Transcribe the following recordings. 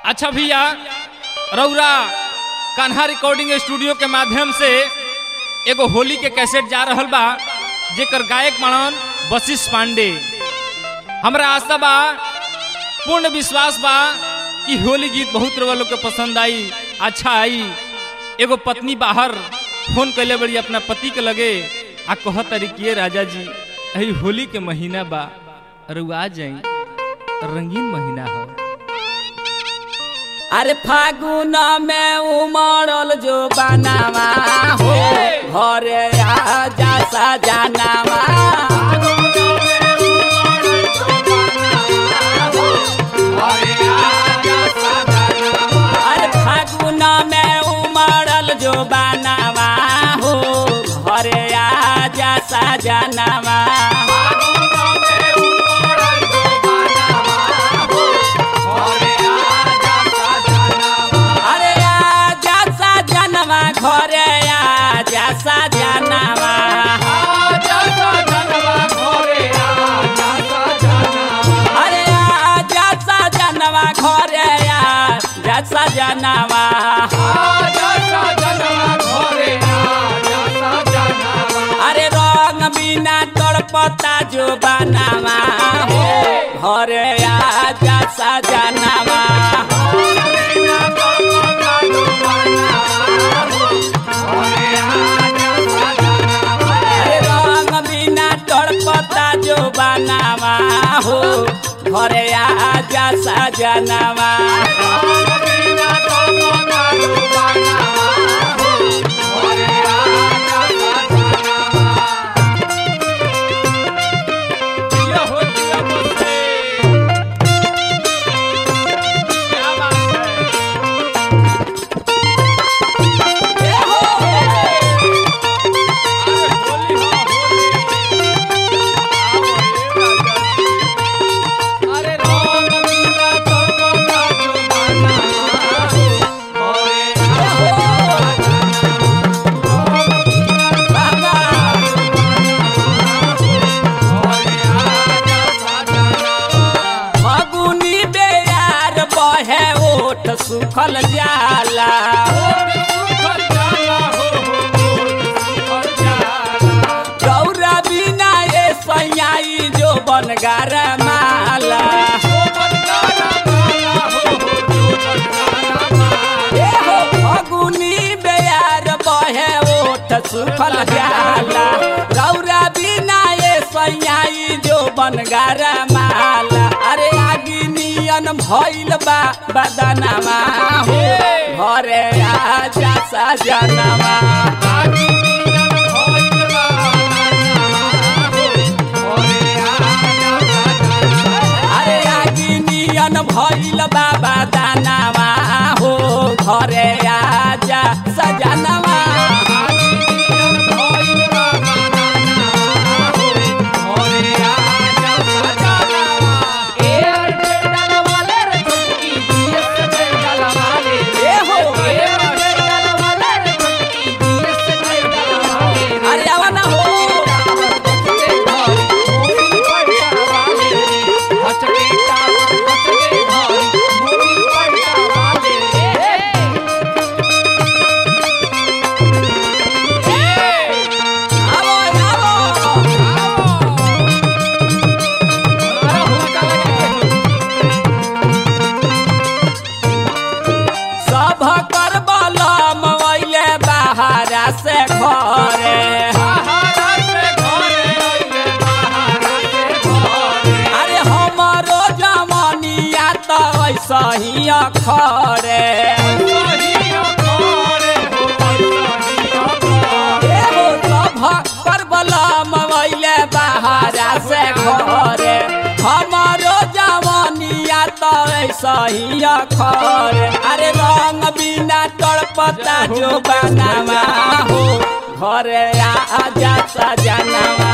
अच्छा भैया रौरा कान्हा रिकॉर्डिंग स्टूडियो के माध्यम से एगो होली के कैसेट जा रहल बा जेकर गायक मनन वशिष्ठ पांडे हमरा आशा बा पूर्ण विश्वास बा कि होली गीत बहुत रउआ लोग के पसंद आई अच्छा आई एगो पत्नी बाहर फोन कैले बड़ी अपना पति के लगे आ कह तरीके राजा जी अही होली के महीना बा रउआ आ जाई रंगीन महीना हो अरे फागुन में उमड़ल जो बनावा हो घरे आजा सजानावा अरे फागुन में उमड़ल जो बनावा हो घरे आजा सजानावा अरे आजा सजनवा घरे आजा सजनवा अरे आजा सजनवा घरे आजा सजनवा अरे रंग बिना तड़पता जो बनावा हो घरे आजा सजनवा अरे रंग बिना तड़पता जो बनावा हो घरे आजा सजनवा दिया हो दिया बसे। क्या बात है? अरे होली हो, होली। आओ रे राजा जी। अरे रंग बिना तड़पता जो बनावा हो, घरे बाबा फगुनी बेयार बहे ओठ सुखल जाला गौरा बिना ए सैयाई जो बनगार माला ए हो फगुनी बेयार बहे ओठ सुखल जाला गौरा बिना ए सैयाई जो बनगार माला अरे आगी नियन भइल बा बदनामा हो घरे आजा सजनवा अरे आगी नियन भइल बाबा दानावा हो घरे आजा सजनवा ए हो अरे आवा ना हो आवो आवो सब कर बलम अइले बाहरा से घरे अरे हमरो जमनिया त ऐसा ही अखरे एहो सब कर बलम अइले बाहरा से घरे हमरो जमनिया त ऐसा ही अखरे अरे रंग बिना तड़पता जो बनावा हो घरे आजा सजनवा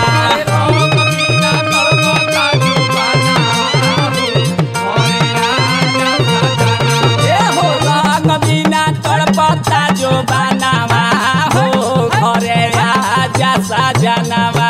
ए हो रंग बिना तड़पता जो बनावा हो घरे आजा सजनवा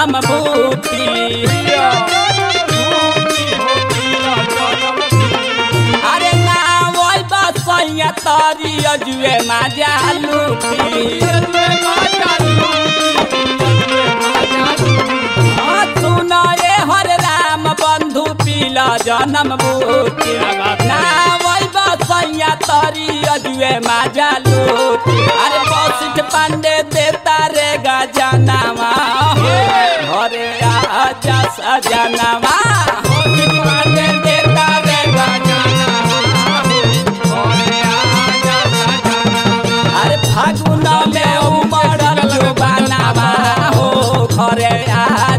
जन्म बूटी अरे ना वही बसैया तरी अजुए माजा लूटी हाँ, सुन रे हर राम बंधु पील जन्म बूटी ना वही बसैया तरी अजुए माजा लूटी अरे बसिठ पांडे देता रे गजनावा घरे आजा सजनावा पांडे देता रे अरे फागुन में उमड़ल जो बनावा हो घरे आ